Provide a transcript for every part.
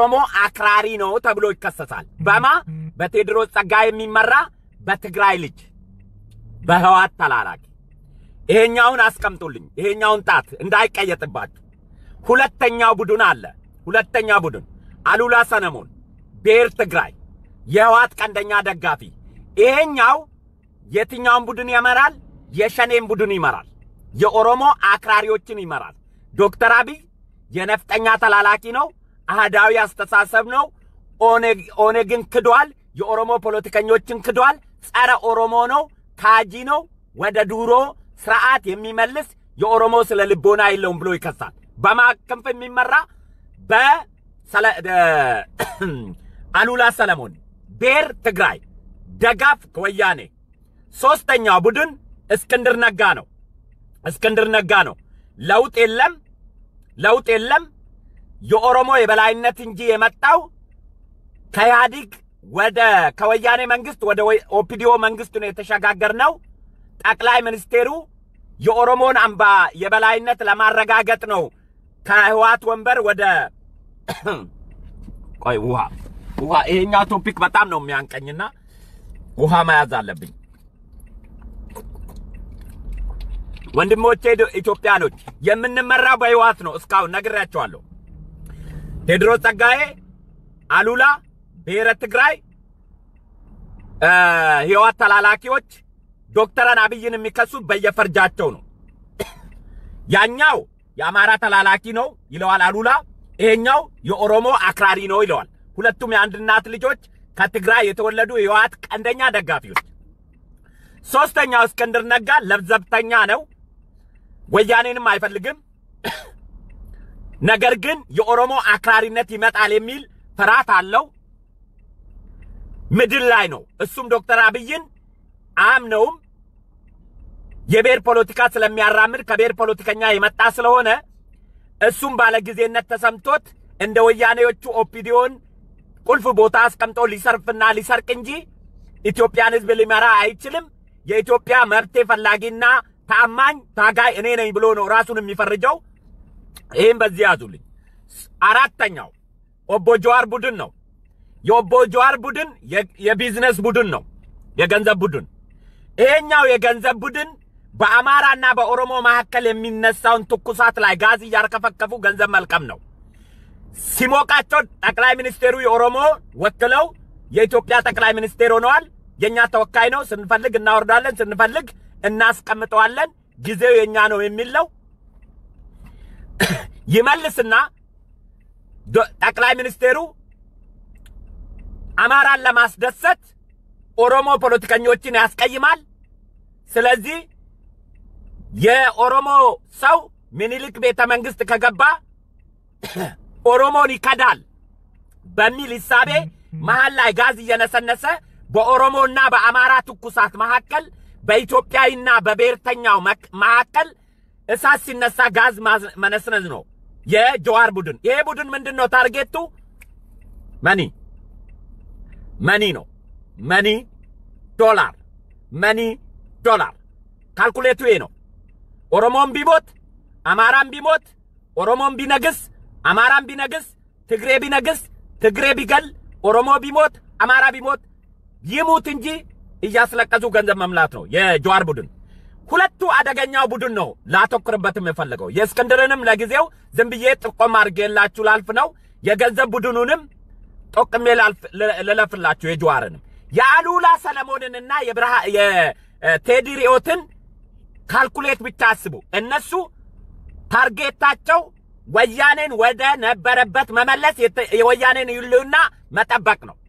የኦሮሞ አክራሪ ነው ተብሎ ይከሰሳል። በማ በቴዎድሮስ ጸጋዬ የሚመራ በትግራይ ልጅ በህዋት ተላላኪ። ይሄኛውን አስቀምጡልኝ፣ ይሄኛውን ጣት እንዳይቀየጥባችሁ። ሁለተኛው ቡድን አለ። ሁለተኛ ቡድን አሉላ ሰለሞን ብሔር ትግራይ የህዋት ቀንደኛ ደጋፊ። ይሄኛው የትኛውን ቡድን ይመራል? የሸኔን ቡድን ይመራል። የኦሮሞ አክራሪዎችን ይመራል። ዶክተር አብይ የነፍጠኛ ተላላኪ ነው። አህዳዊ አስተሳሰብ ነው። ኦነግን ክዷል። የኦሮሞ ፖለቲከኞችን ክዷል። ጸረ ኦሮሞ ነው። ካጂ ነው። ወደ ድሮ ስርዓት የሚመልስ የኦሮሞ ስለ ልቦና የለውም ብሎ ይከሳል። በማክንፍ የሚመራ በአሉላ ሰለሞን ብሔር ትግራይ ደጋፍ ወያኔ። ሶስተኛው ቡድን እስክንድር ነጋ ነው። እስክንድር ነጋ ነው። ለውጥ የለም ለውጥ የለም የኦሮሞ የበላይነት እንጂ የመጣው ከኢህአዲግ ወደ ከወያኔ መንግስት ወደ ኦፒዲዮ መንግስት ነው የተሸጋገር ነው። ጠቅላይ ሚኒስቴሩ የኦሮሞን አምባ የበላይነት ለማረጋገጥ ነው ከህዋት ወንበር ወደ ቆይ ውሃ ውሃ ይሄኛው ቶፒክ በጣም ነው የሚያንቀኝና ውሃ መያዝ አለብኝ። ወንድሞቼ ኢትዮጵያኖች የምንመራው በህዋት ነው። እስካሁን ነግሬያቸዋለሁ። ቴዎድሮስ ጸጋዬ፣ አሉላ፣ ብሔረ ትግራይ፣ ህዋት ተላላኪዎች ዶክተርን አብይን የሚከሱት በየፈርጃቸው ነው። ያኛው የአማራ ተላላኪ ነው ይለዋል አሉላ። ይሄኛው የኦሮሞ አክራሪ ነው ይለዋል። ሁለቱም የአንድ እናት ልጆች ከትግራይ የተወለዱ የህወሓት ቀንደኛ ደጋፊዎች። ሶስተኛው እስክንድር ነጋ ለብዘብተኛ ነው። ወያኔንም አይፈልግም። ነገር ግን የኦሮሞ አክራሪነት ይመጣል የሚል ፍርሃት አለው። ምድር ላይ ነው። እሱም ዶክተር አብይን አምነውም የብሔር ፖለቲካ ስለሚያራምድ ከብሔር ፖለቲከኛ የመጣ ስለሆነ እሱም ባለጊዜነት ተሰምቶት እንደ ወያኔዎቹ ኦፒዲዮን ቁልፍ ቦታ አስቀምጦ ሊሰርፍና ሊሰርቅ እንጂ ኢትዮጵያን ህዝብ ሊመራ አይችልም። የኢትዮጵያ መብቴ ፈላጊና ታማኝ ታጋይ እኔ ነኝ ብሎ ነው ራሱን የሚፈርጀው። ይህም በዚህ ያዙልኝ። አራተኛው ኦቦ ጀዋር ቡድን ነው። የኦቦ ጀዋር ቡድን የቢዝነስ ቡድን ነው፣ የገንዘብ ቡድን። ይሄኛው የገንዘብ ቡድን በአማራና በኦሮሞ መካከል የሚነሳውን ትኩሳት ላይ ጋዝ እያርከፈከፉ ገንዘብ መልቀም ነው። ሲሞቃቸው ጠቅላይ ሚኒስቴሩ የኦሮሞ ወክለው የኢትዮጵያ ጠቅላይ ሚኒስቴር ሆነዋል። የኛ ተወካይ ነው። ስንፈልግ እናወርዳለን፣ ስንፈልግ እናስቀምጠዋለን። ጊዜው የኛ ነው የሚል ነው። ይመልስና ጠቅላይ ሚኒስቴሩ አማራን ለማስደሰት ኦሮሞ ፖለቲከኞችን ያስቀይማል። ስለዚህ የኦሮሞ ሰው ምኒልክ ቤተ መንግስት ከገባ ኦሮሞን ይከዳል በሚል ሂሳቤ መሀል ላይ ጋዝ እየነሰነሰ በኦሮሞና በአማራ ትኩሳት መካከል በኢትዮጵያዊና በብሔርተኛው መካከል እሳት ሲነሳ ጋዝ መነስነዝ ነው የጀዋር ቡድን። ይሄ ቡድን ምንድን ነው ታርጌቱ? መኒ መኒ ነው። መኒ ዶላር፣ መኒ ዶላር። ካልኩሌቱ ይሄ ነው። ኦሮሞም ቢሞት አማራም ቢሞት ኦሮሞም ቢነግስ አማራም ቢነግስ ትግሬ ቢነግስ ትግሬ ቢገል ኦሮሞ ቢሞት አማራ ቢሞት ይሙት እንጂ እያስለቀሱ ገንዘብ መምላት ነው የጀዋር ቡድን። ሁለቱ አደገኛው ቡድን ነው ላተኩርበትም የፈለገው። የእስክንድርንም ለጊዜው ዝም ብዬ ጥቆም አድርጌላችሁ ላልፍ ነው። የገንዘብ ቡድኑንም ጠቅሜ ልለፍላችሁ የጀዋርንም የአሉላ ሰለሞንንና የብርሃ የቴዲ ሪዮትን ካልኩሌት ብቻ አስቡ። እነሱ ታርጌታቸው ወያኔን ወደ ነበረበት መመለስ፣ የወያኔን ህልውና መጠበቅ ነው።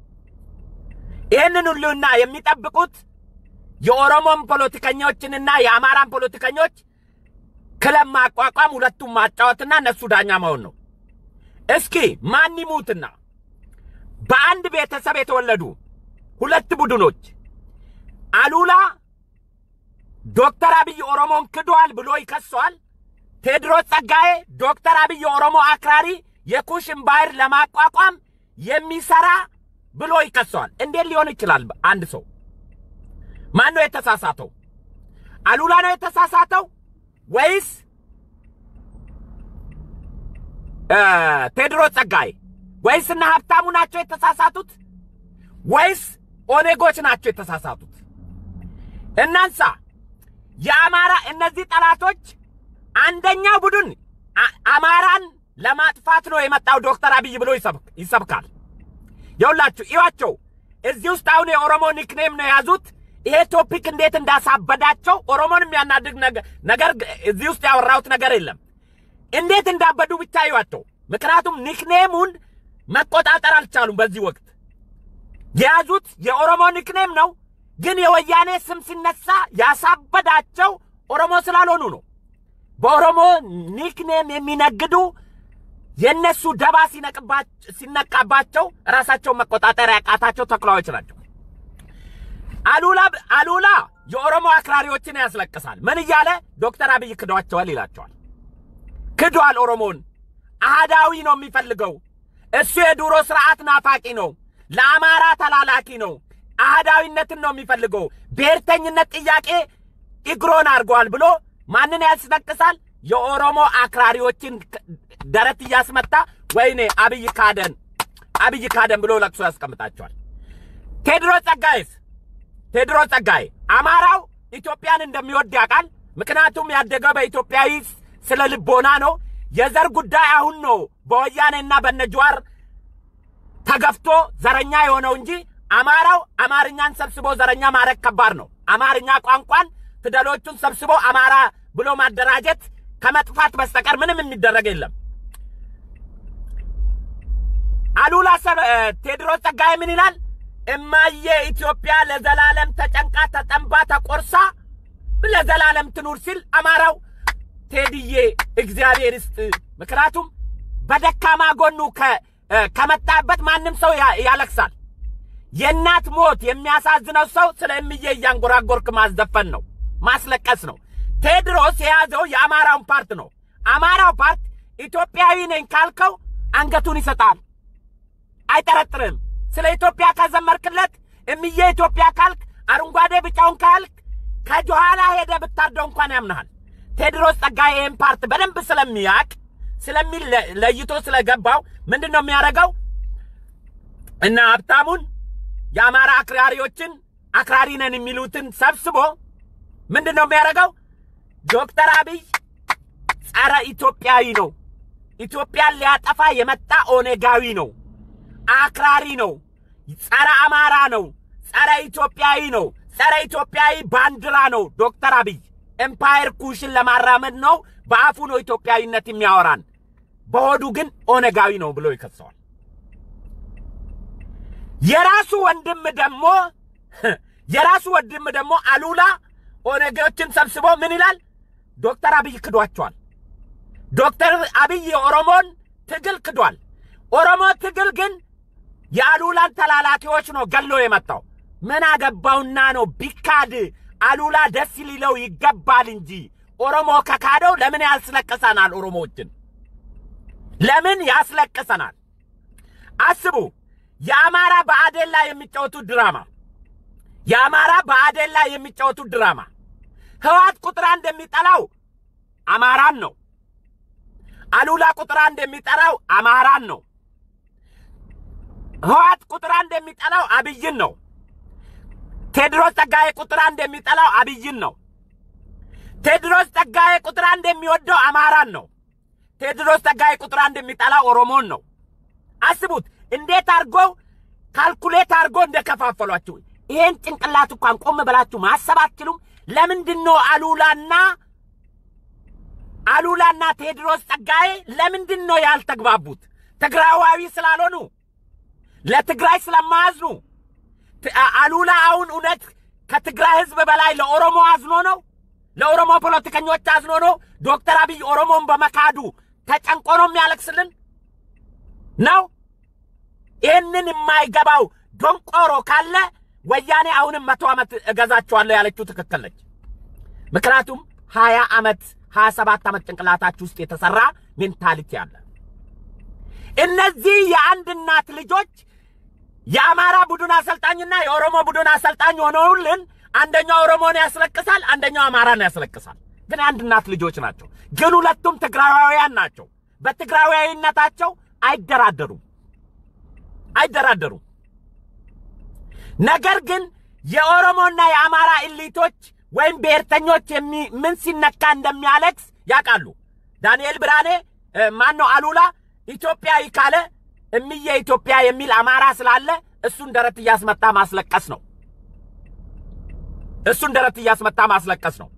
ይህንን ህልውና የሚጠብቁት የኦሮሞን ፖለቲከኞችንና የአማራን ፖለቲከኞች ክለብ ማቋቋም፣ ሁለቱም ማጫወትና እነሱ ዳኛ መሆን ነው። እስኪ ማን ይሙትና በአንድ ቤተሰብ የተወለዱ ሁለት ቡድኖች አሉላ ዶክተር አብይ ኦሮሞን ክዷል ብሎ ይከሷል። ቴዎድሮስ ጸጋዬ ዶክተር አብይ የኦሮሞ አክራሪ የኩሽን ባህር ለማቋቋም የሚሰራ ብሎ ይከሰዋል። እንዴት ሊሆን ይችላል? አንድ ሰው ማን ነው የተሳሳተው? አሉላ ነው የተሳሳተው ወይስ ቴዎድሮስ ጸጋዬ ወይስ እነ ሀብታሙ ናቸው የተሳሳቱት? ወይስ ኦኔጎች ናቸው የተሳሳቱት? እናንሳ። የአማራ እነዚህ ጠላቶች አንደኛው ቡድን አማራን ለማጥፋት ነው የመጣው ዶክተር አብይ ብሎ ይሰብካል። የሁላችሁ ይዋቸው እዚህ ውስጥ አሁን የኦሮሞ ኒክኔም ነው የያዙት። ይሄ ቶፒክ እንዴት እንዳሳበዳቸው ኦሮሞን የሚያናድግ ነገር እዚህ ውስጥ ያወራሁት ነገር የለም። እንዴት እንዳበዱ ብቻ ይዋቸው። ምክንያቱም ኒክኔሙን መቆጣጠር አልቻሉም። በዚህ ወቅት የያዙት የኦሮሞ ኒክኔም ነው፣ ግን የወያኔ ስም ሲነሳ ያሳበዳቸው ኦሮሞ ስላልሆኑ ነው። በኦሮሞ ኒክኔም የሚነግዱ የእነሱ ደባ ሲነቃባቸው ራሳቸውን መቆጣጠር ያቃታቸው ተኩላዎች ናቸው። አሉላ አሉላ የኦሮሞ አክራሪዎችን ያስለቅሳል። ምን እያለ ዶክተር አብይ ክዷቸዋል ይላቸዋል። ክዷል። ኦሮሞን አህዳዊ ነው የሚፈልገው። እሱ የድሮ ስርዓት ናፋቂ ነው። ለአማራ ተላላኪ ነው። አህዳዊነትን ነው የሚፈልገው። ብሔርተኝነት ጥያቄ እግሮን አድርገዋል ብሎ ማንን ያስለቅሳል? የኦሮሞ አክራሪዎችን ደረት እያስመታ ወይኔ አብይ ካደን፣ አብይ ካደን ብሎ ለቅሶ ያስቀምጣቸዋል። ቴድሮስ ጸጋዬስ ቴድሮስ ጸጋዬ አማራው ኢትዮጵያን እንደሚወድ ያውቃል። ምክንያቱም ያደገው በኢትዮጵያዊ ስለ ልቦና ነው። የዘር ጉዳይ አሁን ነው በወያኔና በነጅዋር ተገፍቶ ዘረኛ የሆነው እንጂ አማራው አማርኛን ሰብስቦ ዘረኛ ማድረግ ከባድ ነው። አማርኛ ቋንቋን ፊደሎቹን ሰብስቦ አማራ ብሎ ማደራጀት ከመጥፋት በስተቀር ምንም የሚደረግ የለም። አሉላ ቴድሮስ ጸጋዬ ምን ይላል? እማዬ ኢትዮጵያ ለዘላለም ተጨንቃ ተጠንባ ተቆርሳ ለዘላለም ትኑር ሲል አማራው ቴድዬ እግዚአብሔር ይስጥ። ምክንያቱም በደካማ ጎኑ ከመጣበት ማንም ሰው ያለቅሳል። የእናት ሞት የሚያሳዝነው ሰው ስለ እምዬ እያንጎራጎርክ ማስዘፈን ነው፣ ማስለቀስ ነው። ቴድሮስ የያዘው የአማራውን ፓርት ነው። አማራው ፓርት ኢትዮጵያዊ ነኝ ካልከው አንገቱን ይሰጣል፣ አይጠረጥርም። ስለ ኢትዮጵያ ከዘመርክለት እምዬ ኢትዮጵያ ካልክ አረንጓዴ ቢጫውን ካልክ ከጆኋላ ሄደ ብታርደው እንኳን ያምናሃል። ቴድሮስ ጸጋዬ ይህን ፓርት በደንብ ስለሚያቅ ስለሚል ለይቶ ስለገባው ምንድን ነው የሚያደርገው? እና ሀብታሙን የአማራ አክራሪዎችን አክራሪ ነን የሚሉትን ሰብስቦ ምንድን ነው የሚያደርገው? ዶክተር አብይ ጸረ ኢትዮጵያዊ ነው፣ ኢትዮጵያን ሊያጠፋ የመጣ ኦነጋዊ ነው፣ አክራሪ ነው፣ ጸረ አማራ ነው፣ ጸረ ኢትዮጵያዊ ነው፣ ጸረ ኢትዮጵያዊ ባንዲራ ነው። ዶክተር አብይ ኤምፓየር ኩሽን ለማራመድ ነው። በአፉ ነው ኢትዮጵያዊነት የሚያወራን፣ በሆዱ ግን ኦነጋዊ ነው ብሎ ይከሰዋል። የራሱ ወንድም ደግሞ የራሱ ወንድም ደግሞ አሉላ ኦነጌዎችን ሰብስቦ ምን ይላል? ዶክተር አብይ ክዷቸዋል። ዶክተር አብይ የኦሮሞን ትግል ክዷል። ኦሮሞ ትግል ግን የአሉላን ተላላኪዎች ነው ገሎ የመጣው። ምን አገባውና ነው ቢካድ አሉላ ደስ ሊለው ይገባል እንጂ ኦሮሞ ከካደው ለምን ያስለቅሰናል? ኦሮሞዎችን ለምን ያስለቅሰናል? አስቡ። የአማራ በአዴን ላይ የሚጫወቱት ድራማ የአማራ በአዴን ላይ የሚጫወቱት ድራማ ህዋት ቁጥር አንድ የሚጠላው አማራን ነው። አሉላ ቁጥር አንድ የሚጠላው አማራን ነው። ህዋት ቁጥር አንድ የሚጠላው አብይን ነው። ቴድሮስ ጸጋዬ ቁጥር አንድ የሚጠላው አብይን ነው። ቴድሮስ ጸጋዬ ቁጥር አንድ የሚወደው አማራን ነው። ቴድሮስ ጸጋዬ ቁጥር አንድ የሚጠላው ኦሮሞን ነው። አስቡት እንዴት አድርጎ ካልኩሌት አድርጎ እንደከፋፈሏችሁ። ይሄን ጭንቅላት እንኳን ቆም ብላችሁ ማሰብ አትችሉም? ለምንድን ነው አሉላና አሉላና ቴድሮስ ጸጋዬ ለምንድን ነው ያልተግባቡት? ትግራዋዊ ስላልሆኑ ለትግራይ ስለማያዝኑ አሉላ አሁን እውነት ከትግራይ ህዝብ በላይ ለኦሮሞ አዝኖ ነው? ለኦሮሞ ፖለቲከኞች አዝኖ ነው? ዶክተር አብይ ኦሮሞን በመካዱ ተጨንቆ ነው የሚያለቅስልን ነው? ይህንን የማይገባው ዶንቆሮ ካለ ወያኔ አሁንም መቶ ዓመት እገዛቸዋለሁ ያለችው ትክክል ነች። ምክንያቱም ሀያ ዓመት ሀያ ሰባት ዓመት ጭንቅላታችሁ ውስጥ የተሠራ ሜንታሊቲ አለ። እነዚህ የአንድ እናት ልጆች የአማራ ቡድን አሰልጣኝና የኦሮሞ ቡድን አሰልጣኝ ሆነውልን አንደኛው ኦሮሞን ያስለቅሳል፣ አንደኛው አማራን ያስለቅሳል። ግን የአንድ እናት ልጆች ናቸው። ግን ሁለቱም ትግራዋውያን ናቸው። በትግራዋዊነታቸው አይደራደሩም። አይደራደሩም። ነገር ግን የኦሮሞና የአማራ ኢሊቶች ወይም ብሔርተኞች ምን ሲነካ እንደሚያለቅስ ያውቃሉ። ዳንኤል ብርሃኔ ማን ነው አሉላ ኢትዮጵያዊ ካለ እምዬ ኢትዮጵያ የሚል አማራ ስላለ እሱን ደረት እያስመታ ማስለቀስ ነው። እሱን ደረት እያስመታ ማስለቀስ ነው።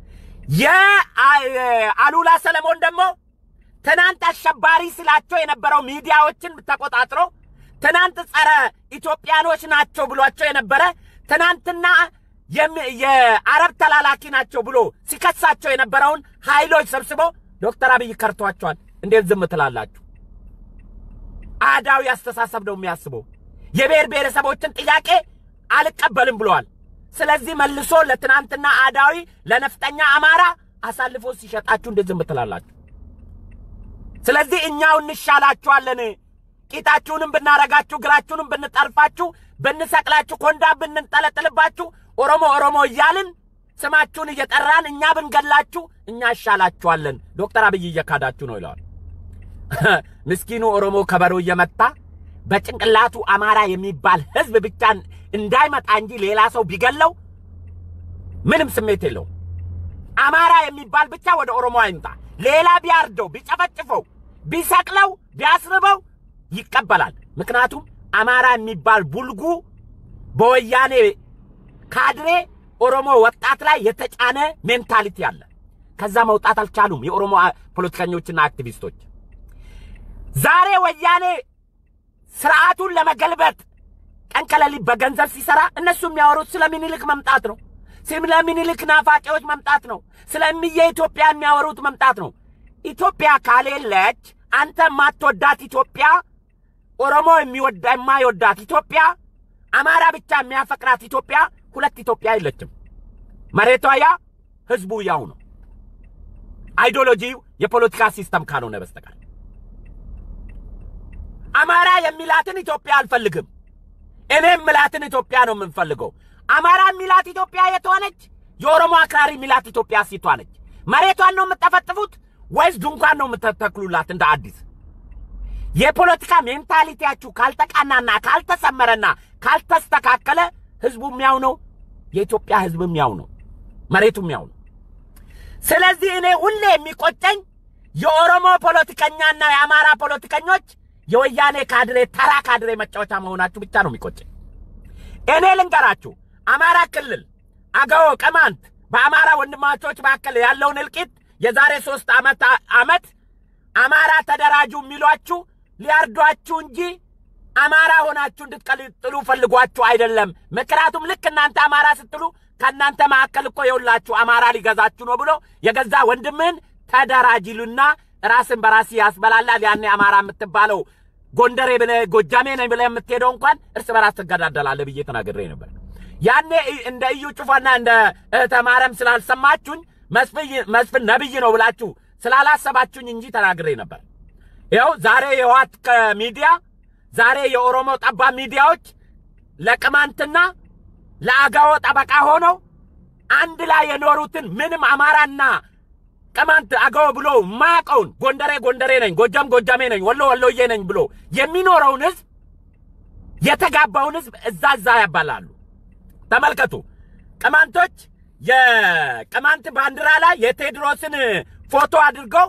የአሉላ ሰለሞን ደግሞ ትናንት አሸባሪ ስላቸው የነበረው ሚዲያዎችን ተቆጣጥሮ ትናንት ጸረ ኢትዮጵያኖች ናቸው ብሏቸው የነበረ ትናንትና የአረብ ተላላኪ ናቸው ብሎ ሲከሳቸው የነበረውን ኃይሎች ሰብስቦ ዶክተር አብይ ከርቷቸዋል። እንዴት ዝም ትላላችሁ? አህዳዊ አስተሳሰብ ነው የሚያስበው። የብሔር ብሔረሰቦችን ጥያቄ አልቀበልም ብለዋል። ስለዚህ መልሶ ለትናንትና አህዳዊ ለነፍጠኛ አማራ አሳልፎ ሲሸጣችሁ እንዴት ዝም ትላላችሁ? ስለዚህ እኛው እንሻላችኋለን። ቂጣችሁንም ብናረጋችሁ፣ እግራችሁንም ብንጠልፋችሁ፣ ብንሰቅላችሁ፣ ኮንዳ ብንጠለጥልባችሁ፣ ኦሮሞ ኦሮሞ እያልን ስማችሁን እየጠራን እኛ ብንገላችሁ እኛ እሻላችኋለን። ዶክተር አብይ እየካዳችሁ ነው ይለዋል። ምስኪኑ ኦሮሞ ከበሮ እየመታ በጭንቅላቱ አማራ የሚባል ሕዝብ ብቻ እንዳይመጣ እንጂ ሌላ ሰው ቢገለው ምንም ስሜት የለውም። አማራ የሚባል ብቻ ወደ ኦሮሞ አይምጣ። ሌላ ቢያርደው፣ ቢጨፈጭፈው፣ ቢሰቅለው፣ ቢያስርበው ይቀበላል። ምክንያቱም አማራ የሚባል ቡልጉ በወያኔ ካድሬ ኦሮሞ ወጣት ላይ የተጫነ ሜንታሊቲ አለ። ከዛ መውጣት አልቻሉም የኦሮሞ ፖለቲከኞችና አክቲቪስቶች። ዛሬ ወያኔ ስርዓቱን ለመገልበጥ ቀን ከሌሊት በገንዘብ ሲሰራ እነሱ የሚያወሩት ስለ ሚኒልክ መምጣት ነው። ስለ ሚኒልክ ናፋቂዎች መምጣት ነው። ስለ እምዬ ኢትዮጵያ የሚያወሩት መምጣት ነው። ኢትዮጵያ ካሌለች አንተ የማትወዳት ኢትዮጵያ፣ ኦሮሞ የሚወዳ የማይወዳት ኢትዮጵያ፣ አማራ ብቻ የሚያፈቅራት ኢትዮጵያ፣ ሁለት ኢትዮጵያ የለችም። መሬቷ ያ፣ ህዝቡ ያው ነው። አይዲዮሎጂው የፖለቲካ ሲስተም ካልሆነ በስተቀር አማራ የሚላትን ኢትዮጵያ አልፈልግም። እኔ የምላትን ኢትዮጵያ ነው የምንፈልገው። አማራ የሚላት ኢትዮጵያ የት ሆነች? የኦሮሞ አክራሪ የሚላት ኢትዮጵያ ሲቷ ነች። መሬቷን ነው የምጠፈጥፉት ወይስ ድንኳን ነው የምትተክሉላት? እንደ አዲስ የፖለቲካ ሜንታሊቲያችሁ ካልተቃናና ካልተሰመረና ካልተስተካከለ ህዝቡ የሚያው ነው፣ የኢትዮጵያ ህዝብ የሚያው ነው፣ መሬቱ የሚያው ነው። ስለዚህ እኔ ሁሌ የሚቆጨኝ የኦሮሞ ፖለቲከኛና የአማራ ፖለቲከኞች የወያኔ ካድሬ ተራ ካድሬ መጫወቻ መሆናችሁ ብቻ ነው የሚቆጨኝ። እኔ ልንገራችሁ፣ አማራ ክልል አገው፣ ቅማንት በአማራ ወንድማቾች መካከል ያለውን እልቂት የዛሬ ሶስት ዓመት ዓመት አማራ ተደራጁ የሚሏችሁ ሊያርዷችሁ እንጂ አማራ ሆናችሁ እንድትቀጥሉ ፈልጓችሁ አይደለም። ምክንያቱም ልክ እናንተ አማራ ስትሉ ከእናንተ መካከል እኮ የውላችሁ አማራ ሊገዛችሁ ነው ብሎ የገዛ ወንድምህን ተደራጅሉና ራስን በራስ ያስበላላል። ያኔ አማራ የምትባለው ጎንደሬ ብለህ ጎጃሜ ነኝ ብለህ የምትሄደው እንኳን እርስ በራስ ትገዳደላለህ ብዬ ተናግሬ ነበር። ያኔ እንደ እዩ ጩፋና እንደ እህተ ማርያም ስላልሰማችሁኝ መስፍን ነብይ ነው ብላችሁ ስላላሰባችሁኝ እንጂ ተናግሬ ነበር። ይኸው ዛሬ የህወሓት ሚዲያ ዛሬ የኦሮሞ ጠባብ ሚዲያዎች ለቅማንትና ለአጋዎ ጠበቃ ሆነው አንድ ላይ የኖሩትን ምንም አማራና ቅማንት አገው ብሎ ማቀውን ጎንደሬ ጎንደሬ ነኝ፣ ጎጃም ጎጃሜ ነኝ፣ ወሎ ወሎዬ ነኝ ብሎ የሚኖረውን ህዝብ የተጋባውን ህዝብ እዛ እዛ ያባላሉ። ተመልከቱ። ቅማንቶች የቅማንት ባንዲራ ላይ የቴዎድሮስን ፎቶ አድርገው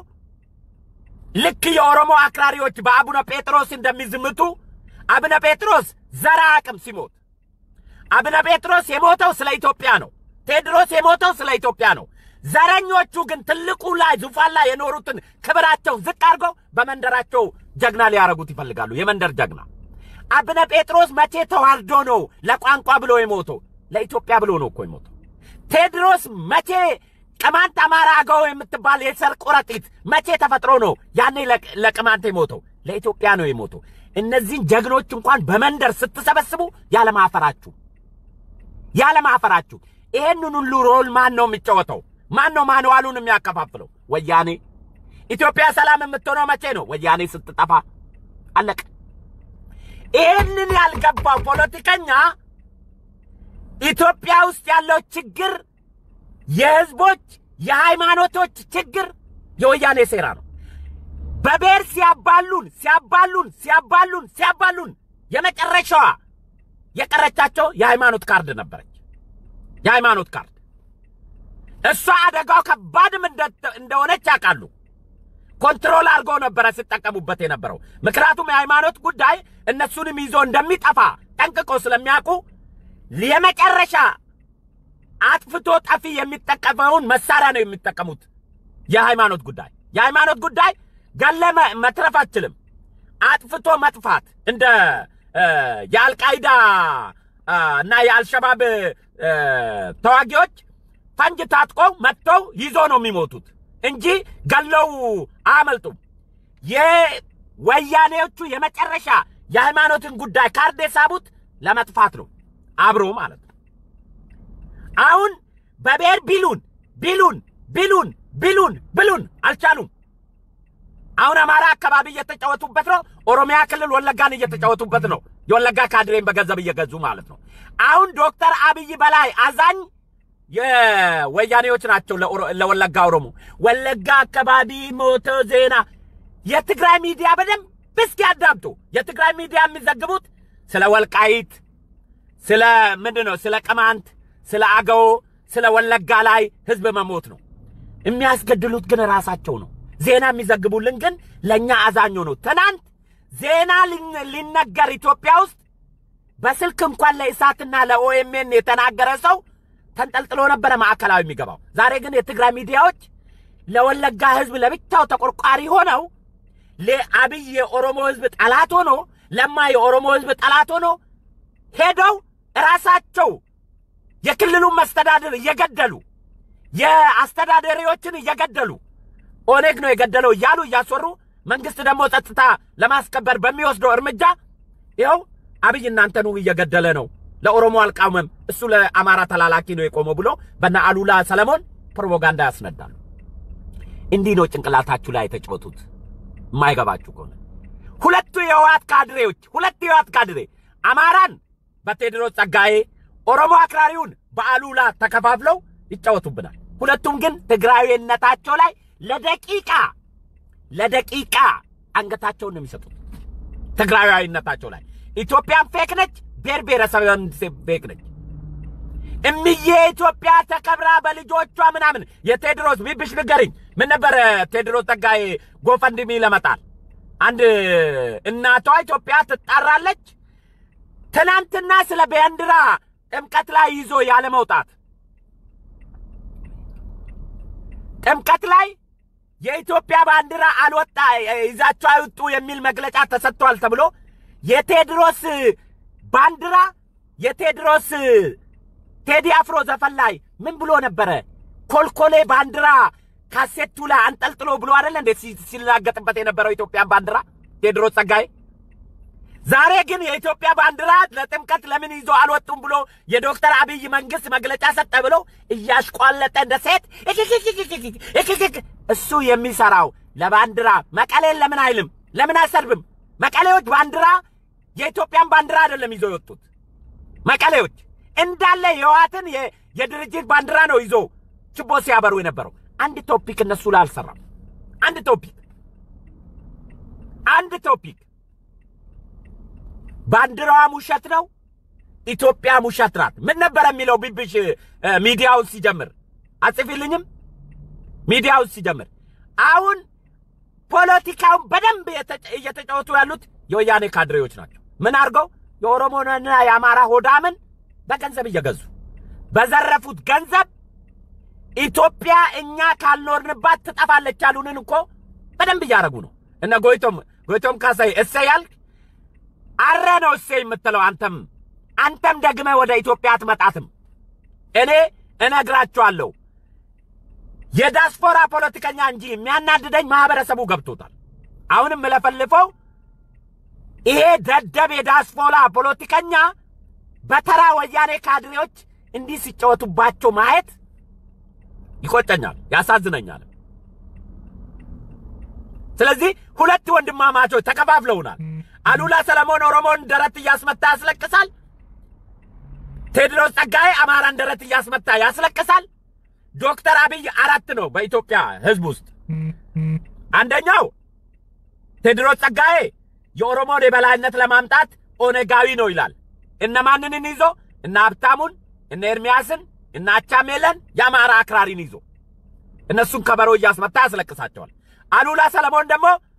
ልክ የኦሮሞ አክራሪዎች በአቡነ ጴጥሮስ እንደሚዝምቱ አቡነ ጴጥሮስ ዘራ አቅም ሲሞት አቡነ ጴጥሮስ የሞተው ስለ ኢትዮጵያ ነው። ቴዎድሮስ የሞተው ስለ ኢትዮጵያ ነው። ዘረኞቹ ግን ትልቁ ላይ ዙፋን ላይ የኖሩትን ክብራቸው ዝቅ አድርገው በመንደራቸው ጀግና ሊያረጉት ይፈልጋሉ። የመንደር ጀግና አቡነ ጴጥሮስ መቼ ተዋርዶ ነው ለቋንቋ ብሎ የሞተው? ለኢትዮጵያ ብሎ ነው እኮ የሞተው። ቴዎድሮስ መቼ ቅማንት፣ አማራ፣ አገው የምትባል የሰር ቁረጢት መቼ ተፈጥሮ ነው ያኔ ለቅማንት የሞተው? ለኢትዮጵያ ነው የሞተው። እነዚህን ጀግኖች እንኳን በመንደር ስትሰበስቡ ያለማፈራችሁ ያለማፈራችሁ ይሄንን ሁሉ ሮል ማን ነው የሚጫወተው? ማን ነው ማንዋሉን የሚያከፋፍለው? ወያኔ። ኢትዮጵያ ሰላም የምትሆነው መቼ ነው? ወያኔ ስትጠፋ። አለቀ። ይህንን ያልገባው ፖለቲከኛ ኢትዮጵያ ውስጥ ያለው ችግር የህዝቦች የሃይማኖቶች ችግር የወያኔ ሴራ ነው። በብሔር ሲያባሉን ሲያባሉን ሲያባሉን ሲያባሉን የመጨረሻዋ የቀረቻቸው የሃይማኖት ካርድ ነበረች። የሃይማኖት ካርድ እሷ አደጋው ከባድም እንደሆነች ያውቃሉ። ኮንትሮል አድርገው ነበረ ሲጠቀሙበት የነበረው። ምክንያቱም የሃይማኖት ጉዳይ እነሱንም ይዞ እንደሚጠፋ ጠንቅቆ ስለሚያውቁ የመጨረሻ አጥፍቶ ጠፊ የሚጠቀመውን መሳሪያ ነው የሚጠቀሙት። የሃይማኖት ጉዳይ የሃይማኖት ጉዳይ ገለ መትረፍ አትችልም። አጥፍቶ መጥፋት እንደ የአልቃይዳ እና የአልሸባብ ተዋጊዎች ፈንጅ ታጥቀው መጥተው ይዞ ነው የሚሞቱት እንጂ ገለው አያመልጡም። የወያኔዎቹ የመጨረሻ የሃይማኖትን ጉዳይ ካርድ የሳቡት ለመጥፋት ነው አብሮ ማለት ነው። አሁን በብሔር ቢሉን ቢሉን ቢሉን ቢሉን ብሉን አልቻሉም። አሁን አማራ አካባቢ እየተጫወቱበት ነው። ኦሮሚያ ክልል ወለጋን እየተጫወቱበት ነው። የወለጋ ካድሬን በገንዘብ እየገዙ ማለት ነው። አሁን ዶክተር አብይ በላይ አዛኝ የወያኔዎች ናቸው ለወለጋ ኦሮሞ። ወለጋ አካባቢ ሞተ ዜና የትግራይ ሚዲያ በደንብ እስኪ ያዳምጡ። የትግራይ ሚዲያ የሚዘግቡት ስለ ወልቃይት፣ ስለ ምንድን ነው፣ ስለ ቅማንት፣ ስለ አገው፣ ስለ ወለጋ ላይ ህዝብ መሞት ነው። የሚያስገድሉት ግን ራሳቸው ነው። ዜና የሚዘግቡልን ግን ለእኛ አዛኞ ነው። ትናንት ዜና ሊነገር ኢትዮጵያ ውስጥ በስልክ እንኳን ለኢሳትና ለኦኤምኤን የተናገረ ሰው ተንጠልጥሎ ነበረ ማዕከላዊ የሚገባው። ዛሬ ግን የትግራይ ሚዲያዎች ለወለጋ ህዝብ ለብቻው ተቆርቋሪ ሆነው ለአብይ የኦሮሞ ህዝብ ጠላት ሆኖ ለማ የኦሮሞ ህዝብ ጠላት ሆኖ ሄደው ራሳቸው የክልሉን መስተዳድር እየገደሉ የአስተዳዳሪዎችን እየገደሉ ኦኔግ ነው የገደለው እያሉ እያስወሩ መንግስት ደግሞ ጸጥታ ለማስከበር በሚወስደው እርምጃ ይኸው አብይ እናንተኑ እየገደለ ነው፣ ለኦሮሞ አልቃወመም፣ እሱ ለአማራ ተላላኪ ነው የቆመው ብሎ በነ አሉላ ሰለሞን ፕሮፓጋንዳ ያስነዳሉ። እንዲህ ነው ጭንቅላታችሁ ላይ የተጫወቱት። የማይገባችሁ ከሆነ ሁለቱ የህወሓት ካድሬዎች ሁለቱ የህወሓት ካድሬ አማራን በቴዎድሮስ ጸጋዬ፣ ኦሮሞ አክራሪውን በአሉላ ተከፋፍለው ይጫወቱብናል። ሁለቱም ግን ትግራዊነታቸው ላይ ለደቂቃ ለደቂቃ አንገታቸውን ነው የሚሰጡት። ትግራዊነታቸው ላይ ኢትዮጵያን ፌክ ነች፣ ብሔር ብሔረሰብን ፌክ ነች። እምዬ ኢትዮጵያ ተከብራ በልጆቿ ምናምን የቴዎድሮስ ቢብሽ ንገሪኝ፣ ምን ነበር ቴዎድሮስ ጸጋዬ ጎፈንድሚ ለመጣል አንድ እናቷ ኢትዮጵያ ትጣራለች። ትናንትና ስለ ባንዲራ ጥምቀት ላይ ይዞ ያለ መውጣት ጥምቀት ላይ የኢትዮጵያ ባንዲራ አልወጣ ይዛቸው አይውጡ የሚል መግለጫ ተሰጥቷል ተብሎ የቴዎድሮስ ባንዲራ የቴዎድሮስ ቴዲ አፍሮ ዘፈን ላይ ምን ብሎ ነበረ? ኮልኮሌ ባንዲራ ካሴቱ ላይ አንጠልጥሎ ብሎ አይደለ እንዴ ሲላገጥበት የነበረው ኢትዮጵያን ባንዲራ ቴዎድሮስ ጸጋዬ። ዛሬ ግን የኢትዮጵያ ባንዲራ ለጥምቀት ለምን ይዞ አልወጡም ብሎ የዶክተር አብይ መንግስት መግለጫ ሰጠ ብሎ እያሽቋለጠ እንደ ሴት እሱ የሚሰራው ለባንዲራ መቀሌን ለምን አይልም? ለምን አይሰርብም? መቀሌዎች ባንዲራ የኢትዮጵያን ባንዲራ አይደለም ይዞ የወጡት። መቀሌዎች እንዳለ የህወሓትን የድርጅት ባንዲራ ነው ይዞ ችቦ ሲያበሩ የነበረው። አንድ ቶፒክ እነሱ ላይ አልሰራም። አንድ ቶፒክ አንድ ቶፒክ ባንዲራዋም ውሸት ነው፣ ኢትዮጵያም ውሸት ናት። ምን ነበር የሚለው ቢብሽ ሚዲያውን ሲጀምር አጽፊልኝም ሚዲያውን ሲጀምር አሁን ፖለቲካውን በደንብ እየተጫወቱ ያሉት የወያኔ ካድሬዎች ናቸው። ምን አድርገው የኦሮሞንና የአማራ ሆዳምን በገንዘብ እየገዙ በዘረፉት ገንዘብ ኢትዮጵያ እኛ ካልኖርንባት ትጠፋለች ያሉንን እኮ በደንብ እያደረጉ ነው። እነ ጎይቶም ጎይቶም ካሳይ እሰይ ያልክ አረ ነው እሰይ የምትለው አንተም አንተም ደግመ ወደ ኢትዮጵያ አትመጣትም። እኔ እነግራችኋለሁ የዳስፖራ ፖለቲከኛ እንጂ የሚያናድደኝ ማህበረሰቡ ገብቶታል። አሁንም የምለፈልፈው ይሄ ደደብ የዳስፖራ ፖለቲከኛ በተራ ወያኔ ካድሬዎች እንዲህ ሲጫወቱባቸው ማየት ይቆጨኛል፣ ያሳዝነኛል። ስለዚህ ሁለት ወንድማማቾች ተከፋፍለውናል። አሉላ ሰለሞን ኦሮሞን ደረት እያስመታ ያስለቅሳል። ቴዎድሮስ ጸጋዬ አማራን ደረት እያስመታ ያስለቅሳል። ዶክተር አብይ አራት ነው በኢትዮጵያ ሕዝብ ውስጥ። አንደኛው ቴዎድሮስ ጸጋዬ የኦሮሞን የበላይነት ለማምጣት ኦነጋዊ ነው ይላል። እነማንንን ይዞ? እነ ሀብታሙን፣ እነ ኤርሚያስን፣ እነ አቻሜለን የአማራ አክራሪን ይዞ እነሱን ከበሮ እያስመታ ያስለቅሳቸዋል። አሉላ ሰለሞን ደግሞ